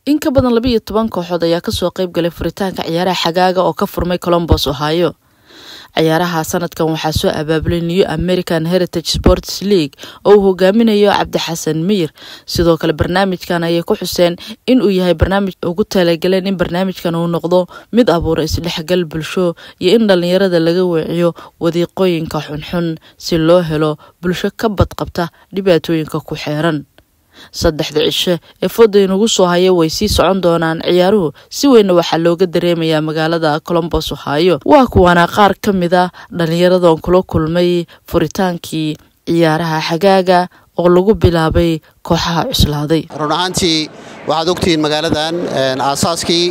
in ka badan labiiyo toban kooxood ayaa kasoo qeyb galay furitaanka ciyaaraha xagaaga oo ka furmay colombos ohio ciyaaraha sanadkan waxaa soo abaabulay new american heritage sports league oo uu hogaaminayo cabdixasan miyir sidoo kale barnaamijkan ayay ku xuseen in uu yahay barnaamij ugu talagaleen in barnaamijkan uu noqdo mid abuura isdhexgal bulsho iyo in dhalinyarada laga weeciyo wadiiqooyinka xunxun si loo helo bulsho ka badqabta dhibaatooyinka ku xeeran saddexda cishe ee fooda inugu soo haya way sii socon doonaan ciyaaruhu si weynna waxaa looga dareemayaa magaalada colombos ohio waa kuwaana qaar ka mid a dhalinyaradan kula kulmay furitaankii ciyaaraha xagaaga oo lagu bilaabay kooxaha cuslaaday run ahaantii waxaad ogtihiin magaaladan aasaaskii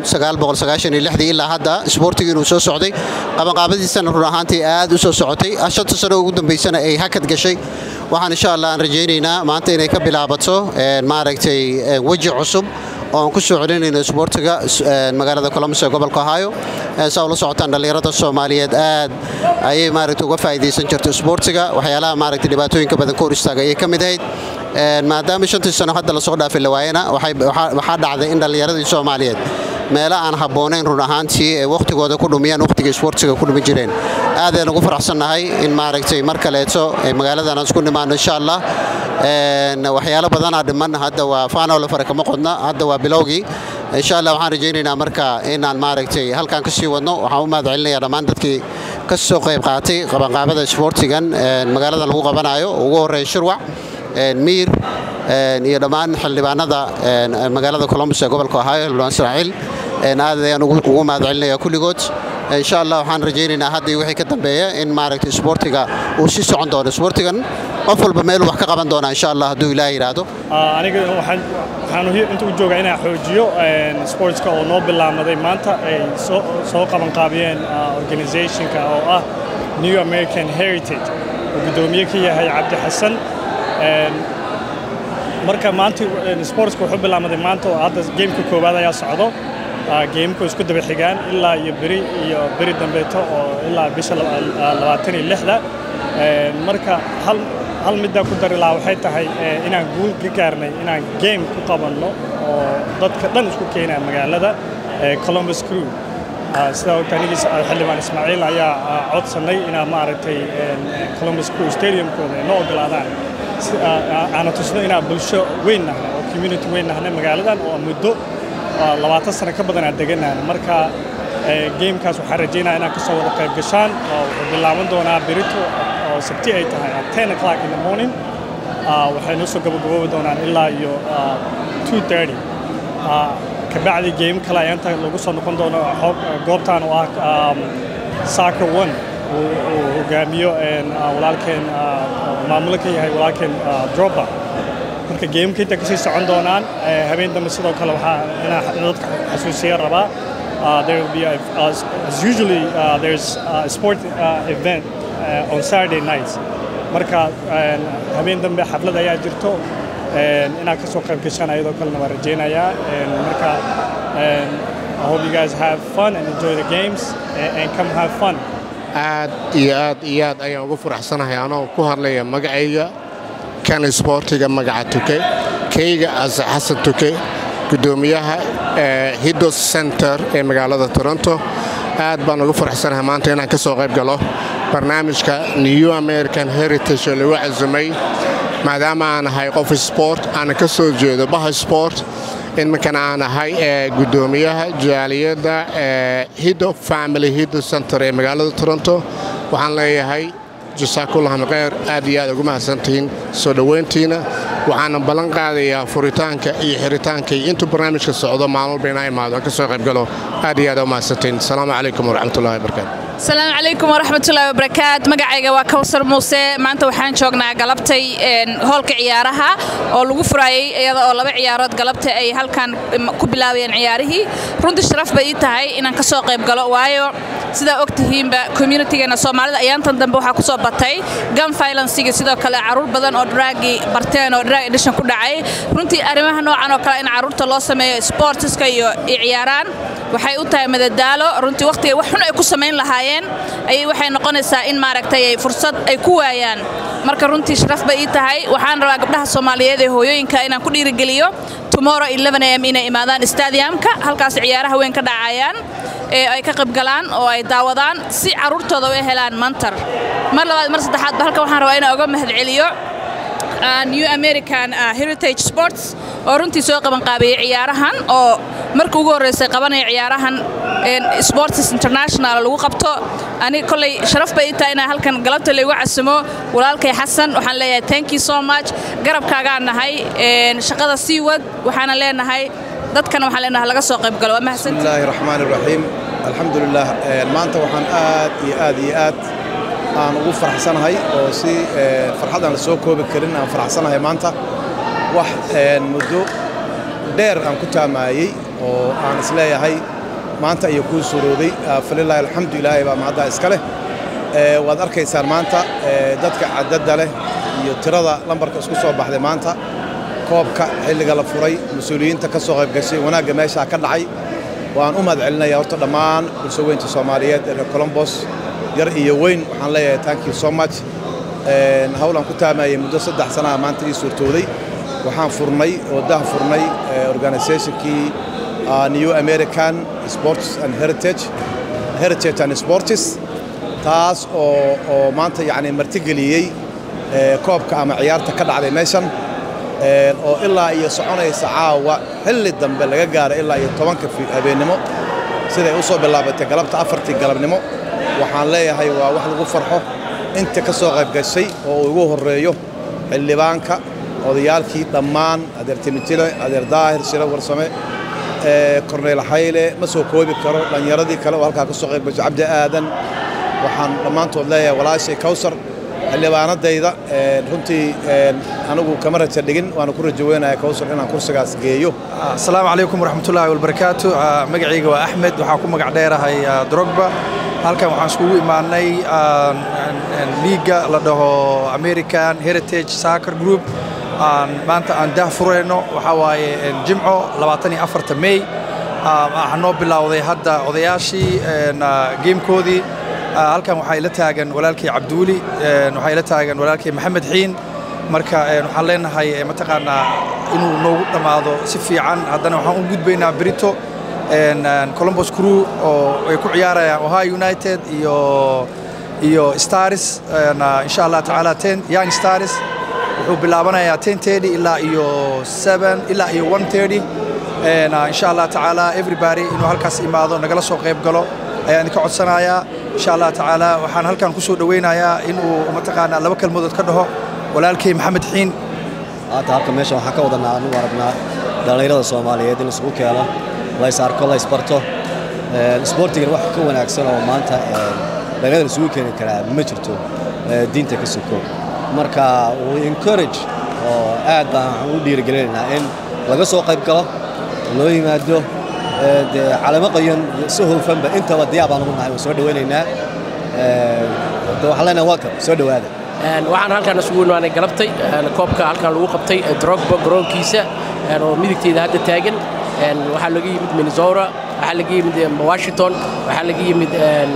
ilaa hadda isboortigii inuu soo socday qabanqaabadiisana run ahaantii aad u soo socotay shanta sano ugu dambaysana ay hakad gashay waxaan insha allah aan rajaynaynaa maanta inay ka bilaabato maaragtay weji cusub oo aan ku soo celinayno isboortiga magaalada colombos ee gobolka ohio saa ula socotaan dhallinyarada soomaaliyeed aad ayay maaragta uga faa'iidaysan jirto isboortiga waxyaalaha maaragta dhibaatooyinka badan ka hor istaaga ayay ka mid ahayd maadaama shantii sano hadda lasoo dhaafay la waayana waxaa dhacday in dhallinyaradii soomaaliyeed meelo aan habboonayn run ahaantii ee wakhtigooda ku dhumiyaan wakhtiga isboortiga ku dhumi jireen aadaan ugu faraxsannahay in maaragtay mar kaleeto magaaladan aan isku nimaano insha allah waxyaalo badanaa dhiman hadda waa faanole fare kama qodna hadda waa bilowgii insha allah waxaan rajaynaynaa marka inaan maaragtay halkaan ka sii wadno waxaan u mahad celinaya dhammaan dadkii ka soo qayb qaatay qabanqaabada isboortigan magaaladan lagu qabanayo ugu horreeya shirwac miir iyo dhammaan xildhibaanada magaalada colombos ee gobolka ohio xildhibaan israaciil aad ayaan ugu mahad celinaya kulligood insha allah waxaan rajaynaynaa hadda iyo wixii ka dambeeya in maaragtay isboortiga uu sii socon doono isboortigan qof walba meel wax ka qaban doonaa insha allah hadduu ilaah yidhaahdo aniga waxaan inta u joogaa inaan xoojiyo sportska oo noo bilaamaday maanta ay soo qabanqaabiyeen organizationka oo ah new american heritage oo guddoomiye ka yahay cabdi xasan marka maanta sportska wuxuu bilaamaday maanta oo hadda geemka koowaad ayaa socdo geemku isku daba xigaan ilaa iyo beri iyo beri dambeeto oo ilaa bisha labaatan iyo lixda marka hal hal middaa ku dari lahaa waxay tahay inaan guul ka gaarnay inaan game ku qabanno oo dadka dhan isku keenaa magaalada columbus crew sidaa ogta anigiis xildhibaan ismaaciil ayaa codsannay inaa maaragtay columbus crew stadiumkooda ay noo ogolaadaan aana tusno inaan bulsho weyn nahnay oo community weyn nahnay magaaladan oo muddo labaatan sano ka badan aan degannahan marka gamekaas waxaan rajaynaya inaan ka soo wada qayb gashaan oo wuxuu bilaaban doonaa berito oo sabti ay tahay at ten o'clock in the morning waxay noo soo gabagaboobi doonaan ilaa iyo two thirty kabacdi game kale ayaa inta lagu soo noqon doono goobtan oo ah soccer one uu hogaamiyo walaalkeen maamulo ka yahay walaalkeen dropa marka geemka inta kasii socon doonaan habeen dambe sidoo kale waxaa inaa dadka xasuusiya rabaa there will be a, uh, as usually uh, there's a sport uh, event uh, on Saturday nights marka habeen dambe xaflad ayaa jirto inaad kasoo qayb gashaan ayadoo kalena waan rajaynayaa marka I hope you guys have fun and enjoy the games and, and come have fun aad iyo aad iyo aad ayaan ugu faraxsanahay anoo ku hadlaya magacayga kan isboortiga magaca tuke kayga ase xasan tuke guddoomiyaha hiddos center ee magaalada toronto aad baan ugu faraxsanahay maanta inaan ka soo qayb galo barnaamijka new american heritage oo lagu casumay maadaama aan ahay qof sport aana ka soo jeedo baha sport iminkana aan ahay guddoomiyaha jaaliyadda hiddo family hiddo center ee magaalada toronto waxaan leeyahay jasaakullahum kheyr aad iyo aad ugu mahadsantihiin soo dhowayntiina waxaana ballan qaadayaa furitaanka iyo xiritaanka iyo intuu barnaamijka socdo maalin walba inaa imaado aan ka soo qayb galo aad iyo aad u mahadsantihiin asalaamu calaykum waraxmatullahi wabarakaatu asalaamu calaykum waraxmatullaahi wabarakaat magacayga waa kawsar muuse maanta waxaan joognaa galabtay hoolka ciyaaraha oo lagu furaayey iyada oo laba ciyaarood galabta ay halkan ku bilaabayeen ciyaarihii runtii sharaf bay ii tahay inaan ka soo qayb galo waayo sidaa og tihiinba communitigeena soomaalida ayaantan dambe waxaa ku soo batay gun violencega sidoo kale carruur badan oo draagi barteen oo drag edition ku dhacay runtii arrimaha noocan oo kale in carruurta loo sameeyo sportiska iyo ciyaaraan waxay u tahay madadaalo runtii waqtiga wax xun ay ku samayn lahaayeen lahaayeen ayay waxay noqonaysaa in maaragtay ay fursad ay ku waayaan marka runtii sharaf bay ii tahay waxaan rabaa gabdhaha soomaaliyeed ee hooyooyinka inaan ku dhiirigeliyo tomorrow 11 am inay imaadaan stadiumka halkaas ciyaaraha weyn ka dhacayaan ee ay ka qaybgalaan oo ay daawadaan si carruurtooda u helaan mantar mar labaad mar saddexaadba halkan waxaan rabaa inaan uga mahadceliyo new american heritage sports oo runtii soo qabanqaabeeyey ciyaarahan oo markii ugu horreysay qabanaya ciyaarahan sports international lagu qabto ani kolley sharaf bay ii tahay inaan halkan galabta laygu casamo walaalkay xasan waxaan leeyahay thank you so much garabkaagaan nahay shaqada sii wad waxaana leenahay dadkana waxaan leenahay laga soo qayb galo waa mahadsantihi bismillaahi raxmaani raxiim alxamdulilah maanta waxaan aad iyo aad iyo aad aan ugu faraxsanahay oo si farxad aan la soo koobi karin aan faraxsanahay maanta wax muddo dheer aan ku taamaayey oo aan isleeyahay maanta iyo kuu surooday falilaahi alxamdu ilaahay baa mahaddaa iska leh waad arkaysaan maanta dadka cadadda leh iyo tirada lambarka isku soo baxday maanta koobka xilliga la furay mas-uuliyiinta ka soo qayb gashay wanaagga meeshaa ka dhacay waan u mahad celinaya horta dhammaan bulsho weynta soomaaliyeed ee reer colombos yar iyo weyn waxaan leeyahay thank you so much hawlaan ku taamayey muddo saddex sanaha maanta ii suurtooday waxaan furnay oo dah furnay organizationkii new american sports and heritage heritage and sports taas oo oo maanta yacni martigeliyey koobka ama ciyaarta ka dhacday meeshan oo ilaa iyo soconaysa caawa xilli dambe laga gaaro ilaa iyo tobanka habeennimo siday u soo bilaabatay galabta afartii galabnimo waxaan leeyahay waa wax lagu farxo inta ka soo qayb gashay oo ugu horreeyo xildhibaanka odayaalkii dhammaan adeer timitile adeer daahir shiro warsame korneyl xayle ma soo koobi karo dhallinyaradii kale oo halkaa ka soo qayb gashay cabdi aadan waxaan dhammaantood leeyahay walaashay kawsar xildhibaanadayda runtii anigu kama raja dhigin waana ku rajo weynaya kawsar inaan kursigaas geeyo asalaamu calaykum waraxmatullaahi walbarakaatu magacayga waa axmed waxaan ku magac dheerahay drogba halkan waxaan iskugu imaanay liiga la dhaho american heritage soccer group maanta aan dah furayno waxaa waaye jimco labaatan iyo afarta may waxaa noo bilowday hadda odayaashii geemkoodii halkan waxaa ila taagan walaalkay cabduuli waxaa ila taagan walaalkay maxamed xiin marka waxaan leenahay mataqaanaa inuu noogu dhammaado si fiican haddana waxaan u gudbaynaa brito colombos crew oo ay ku ciyaarayaan ohio united iyo iyo stars insha allah tacaala ten young stars wuxuu bilaabanayaa ten thirty ilaa iyo seven ilaa iyo one thirty insha allah tacaala everybody inuu halkaas imaado nagala soo qayb galo ayaan idinka codsanayaa insha allah tacaala waxaan halkan ku soo dhowaynayaa inuu mataqaanaa laba kelmadood ka dhaho walaalkay maxamed xiin haata halka meesha waxaan ka wadanaa anigu aragnaa dhallinyarada soomaaliyeed in isugu keeno lays arko lays barto isboortigan wax ka wanaagsan oo maanta dhallinyarada isugu keeni karaa ma jirto diinta ka soko marka encourage oo aad baan waxaan u dhiirigelinaynaa in laga soo qayb galo loo yimaado dee calamo qayan si hoofanba intaba diyaar baan ugu nahay waan soo dhawaynaynaa waxaan leenahay welcome soo dhowaada waxaan halkaan isugu imaanay galabtay koobka halkaan lagu qabtay drogba garoonkiisa oo midigteyda hadda taagan waxaa laga yimid minnesota waxaa laga yimid washington waxaa laga yimid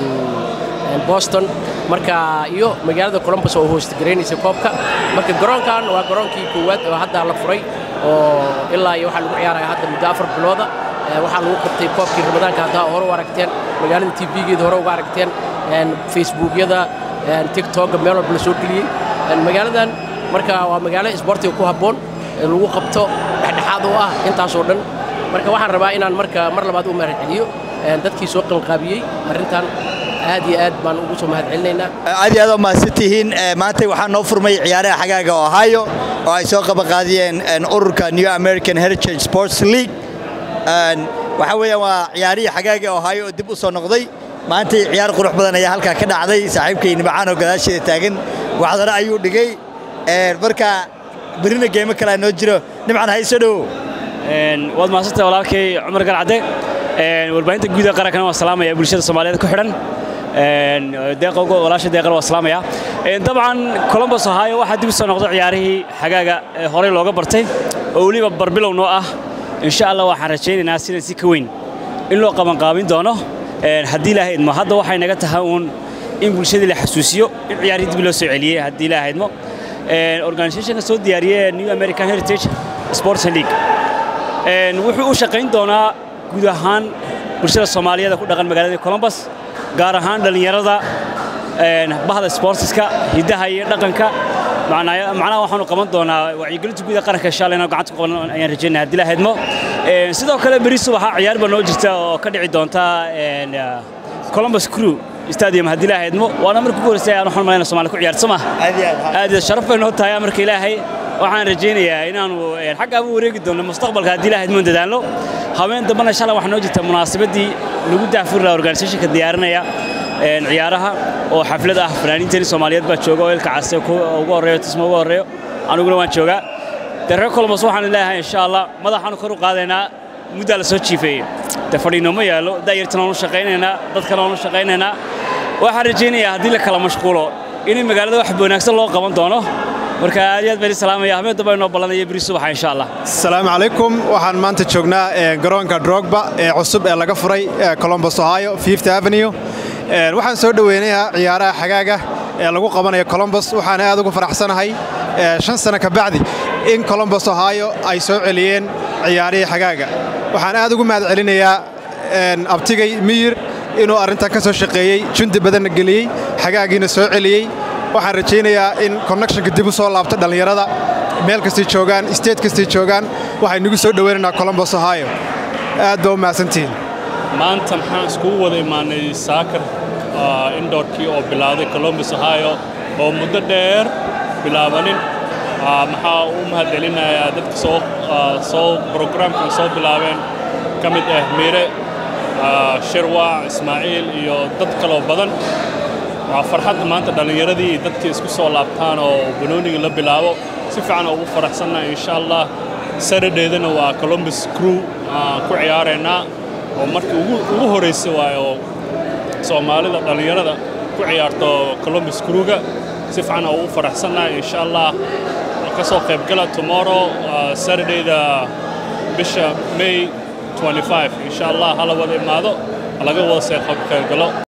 boston marka iyo magaalada columbus oo hoostagaraynaysa koobka marka garoonkan waa garoonkii koowaad oo hadda la furay oo ilaa iyo waxaa lagu ciyaaraya hadda muddo afar bilooda waxaa lagu qabtay koobkii ramadaanka haddaa hore u aragteen magaalada tvgeeda hore uga aragteen facebookyada tiktoka meel walba la soo geliyey magaaladan marka waa magaalo isboortiga ku habboon lagu qabto dhexdhexaad oo ah intaasoo dhan marka waxaan rabaa inaan marka mar labaad u mahadceliyo dadkii soo qalqaabiyey arrintan aad iyo aad baan ugu soo mahadcelinaynaa aad iyo aad oo mahadsantihiin maanta waxaa noo furmay ciyaaraha xagaaga ohio oo ay soo qabanqaadiyeen ururka new american heritage sports league waxaa weeyaan waa ciyaarihii xagaaga ohio oo dib u soo noqday maanta ciyaar qurux badan ayaa halkaa ka dhacday saaxiibkay nimcaan oo gadaasheeda taagan waxdana ayuu dhigay marka berina geemo kalea noo jiro nimcaan hayso dhowo waad mahadsantahay walaalkay cumar galcadde warbaahinta guud ee qarankana waa salaamaya bulshada soomaaliyeed ku xidhan deeqogo walaasha deeqana waa salaamaya dabcan columbus ohio waxaa dib u soo noqday ciyaarihii xagaaga ee horey looga bartay oo weliba barbilow noo ah insha allah waxaan rajaynaynaa sidan si ka weyn in loo qabanqaabin doono haddii ilaahay idmo hadda waxay naga tahay uun in bulshadii la xasuusiyo in ciyaarihii dib loo soo celiyey haddii ilaahay idmo organisationka soo diyaariyey new american heritage sports league wuxuu u shaqayn doonaa guud ahaan bulshada soomaaliyeed ku dhaqan magaalada columbus gaar ahaan dhallinyarada bahda sportska hiddaha iyo dhaqanka macnaha waxaanu qaban doonaa wacyigelinta guud ee qaranka inshallah inaan gacanta ku qaban ayaan rajaynaya haddii ilaahay idmo sidoo kale beri subaxa ciyaar baa noo jirta oo ka dhici doonta columbus crew stadium haddii ilaahay idmo waana markii ugu horreysay aan waxaan malayna Soomaali ku ciyaarto ma aad iyo sharaf bay noo tahay marka ilaahay waxaan rajaynayaa inaanu xagga abu wareegi doono mustaqbalka haddii ilaahay idmo dadaalno habeen dambana inshallah waxaa noo jirta munaasabadii lagu daafuri lahaa organisationka diyaarinaya ciyaaraha oo xaflad ah fanaaniinteeni Soomaaliyeed baa jooga oo ilka case ugu horeeyo tismo ugu horeeyo aniguna waan joogaa darre Columbus waxaan leeyahay insha Allah madaxaanu kor u qaadaynaa muddo la soo jiifeeyay de fadhiino ma yaalo daayirtana u shaqaynaynaa dadkana u shaqaynaynaa waxaan rajaynayaa haddii la kala mashquulo in magaalada wax wanaagsan loo qaban doono marka aad iyo aad baan salaamaya habeen dambe inoo ballanaya beri subaxa insha Allah asalaamu calaykum waxaan maanta joognaa garoonka drogba ee cusub ee laga furay columbus ohio fifth avenue waxaan soo dhoweynayaa ciyaaraha xagaaga ee lagu qabanayo columbus waxaana aad ugu faraxsanahay shan sano ka bacdi in columbus ohio ay soo celiyeen ciyaarihii xagaaga waxaan aad ugu mahad celinayaa abtigay miyir inuu arrintan ka soo shaqeeyey jundi badanna geliyey xagaagiina soo celiyey waxaan rajaynayaa in connectionka dib u soo laabto dhallinyarada meel kastay joogaan state kastay joogaan waxay nagu soo dhoweynaynaa columbus ohio aad baa u mahadsantihiin maanta maxaan iskugu wada imaanay saakar indhoorkii oo bilowday columbus ohio oo muddo dheer bilaabanin maxaa u mahad celinayaa dadka soo soo brograamkan soo bilaabeen ka mid ah mire shirwaac ismaaciil iyo dad kaloo badan waa farxadda maanta dhallinyaradii iyo dadkii isku soo laabtaan oo banooniga la bilaabo si fiican ugu faraxsannahay insha allah saradheedana waa columbus crew ku ciyaaraynaa oo markii ugu horraysay waaye oo soomaalida dhallinyarada ku ciyaarto columbus crewga si fiican ugu faraxsannahay insha allah ka soo qaybgala tomorrow saradayda bisha may 25 insha allah hala wada imaado laga wada see qaybgalo